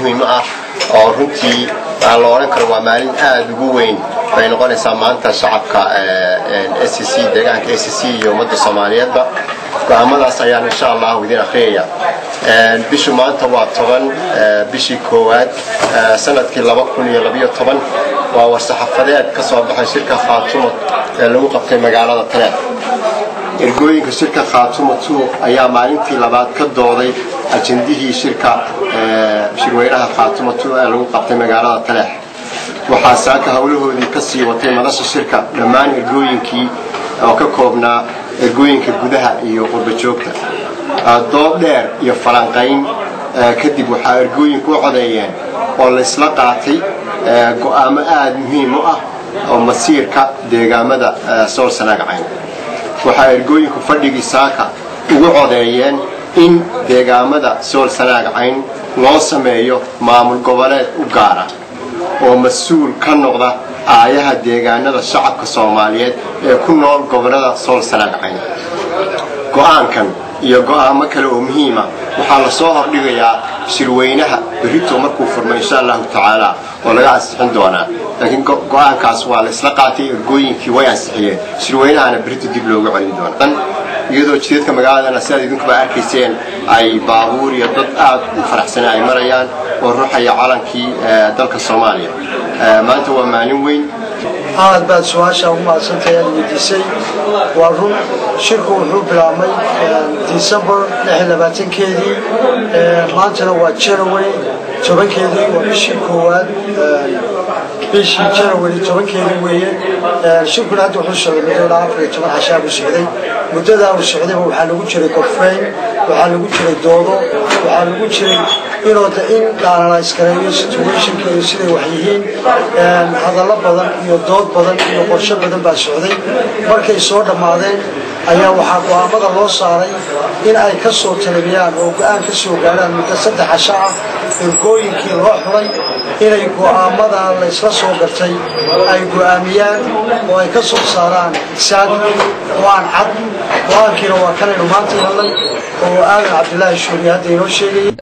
muhiim ah oo runtii la odhan karo waa maalin aad ugu weyn bay noqonaysaa maanta shacabka s c deegaanka s c iyo ummadda soomaaliyeedba go-aamadaas ayaan insha allahu idin akhriyaya bishu maanta waa toban bishii koowaad sanadkii laba kun iyo labiyo toban waa war-saxafadeed ka soo baxay shirka khaatumo ee lagu qabtay magaalada taleex ergooyinka shirka khaatumo two ayaa maalintii labaad ka dooday ajendihii shirka shirweynaha khaatumo two ee lagu qabtay magaalada taleex waxaa saaka howlahoodii ka sii watay madasha shirka dhammaan ergooyinkii oo ka koobnaa ergooyinka gudaha iyo qurbajoogta doob dheer iyo falanqayn kadib waxaa ergooyinku u codeeyeen oo laysla qaatay go'aamo aad muhiim u ah oo masiirka deegaamada sool sanaagcayn waxaa ergooyinku fadhigii saaka ugu codeeyeen in deegaamada sool sanaagcayn loo sameeyo maamul goboleed u gaara oo mas-uul ka noqda aayaha deegaanada shacabka soomaaliyeed ee ku nool gobolada sool sanaagcayn go'aankan iyo go'aamo kale oo muhiima waxaa la soo hordhigayaa shirweynaha berito markuu furmo insha allahu tacaala oo laga ansixin doonaa laakiin go'aankaas waa laysla qaatay ergooyinkii way ansixiyeen shirweynahana berito dib loogu celin doona iyadoo jidadka magaaladana sidaad idinkuba arkayseen ay baabuur iyo dad aad u faraxsan ay marayaan oo ruuxaya calankii dalka soomaaliya maanta waa maalin weyn aad baad su-aashaa ugu mahadsantahay aad weydiisay waa run shirku wuxuu bilaabmay december keedii maantana waa january tobankeedii waa bishii koowaad bishii january tobankeedii weeye shirkuna hadda wuxuu socday muddo ilaa afar iyo toban cashaa buu socday muddadaa uu socdayba waxaa lagu jiray gorfayn waxaa lagu jiray doodo waxaa lagu jiray inooda in dhaanalaysgareeyo situationka iyo siday wax yihiin hadallo badan iyo dood badan iyo qorsho badan baa socday markay soo dhammaadeen ayaa waxaa go'aamada loo saaray in ay ka soo talabiyaan oo go-aan ka soo gaarhaan muddo saddex casho ah ergooyinkii loo xulay inay go'aamada laysla soo gartay ay go'aamiyaan oo ay ka soo saaraan saad go-aan cad go-aankiina waa kanaynu maanta helnay oo aadan cabdilaahi shuuri hadda inoo sheegayay